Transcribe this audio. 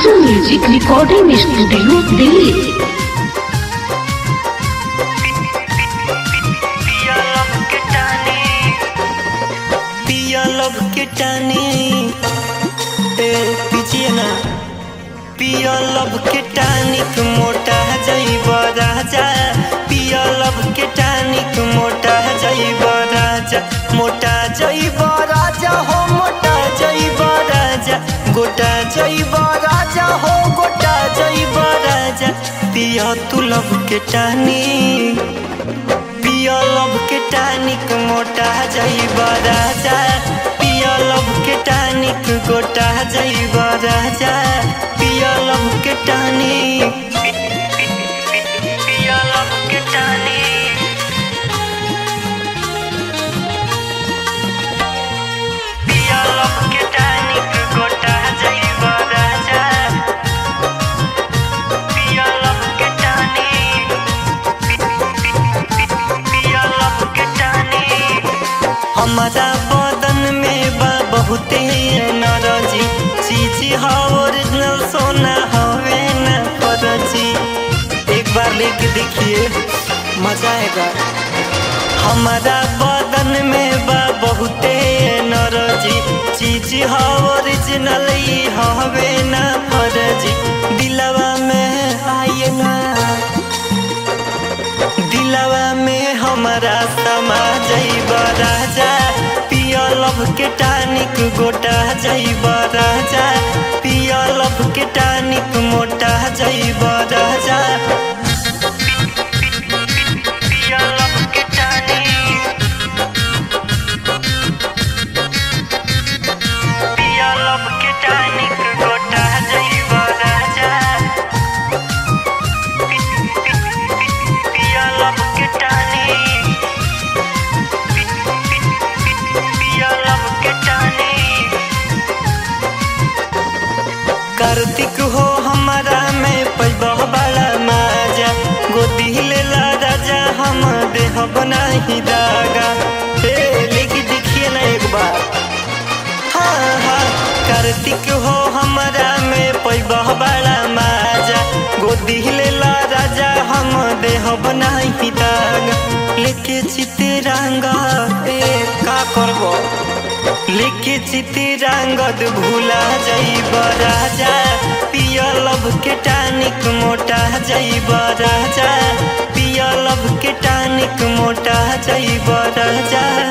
आंसू music recording studio Delhi पिया लब के टानी पिया लब के टानी ए पीछे ना पिया लब के टानिक मोटा जैब राजा पिया लब के टानिक मोटा जैब राजा मोटा जैब राजा हो मोटा जैब राजा गोटा जैब राजा हो गोटा जैब राजा पिया तू लब के टानी पिया लब के टानिक मोटा जैब राजा पिया लब के टानिक गोटा जैब राजा पिया लब के टानिक पिया लब के टानिक पिया लब के टानिक गोटा जैब राजा पिया लब के टानिक पिया लब के टानिक हमारा बदन में बा बहुते नरजी चीज हा ओरिजिनल सोना हवे न फरजी एक बार लेके देखिए मजा आएगा हमारा बदन में बा बहुते नरजी चीज हा ओरिजिनल ही हवे न फरजी दिलवा में आइए ना दिलवा में हमारा समा जैब राजा पिया लब के टानिक गोटा जैब राजा पिया लब के टानिक मोटा जैब राजा पिया लब के टानिक पिया लब के टानिक गोटा जैब राजा पिया लब के टानिक पिया लब के टानिक कार्तिक हो हमारा में पैबह बड़ा माजा गोदी लेला राजा हम देह बनाही दागा हे लेके देखिए ना एक बार हाँ हाँ कार्तिक हो हमारा में पैबह बड़ा माजा गोदी लेला राजा हम देह बनाही दागा लेके चितरंगा ए का करबो लेके चितरंगद भूला जैब राजा पिया लब के टानिक मोटा जैब राजा पिया लब के टानिक मोटा जैब राजा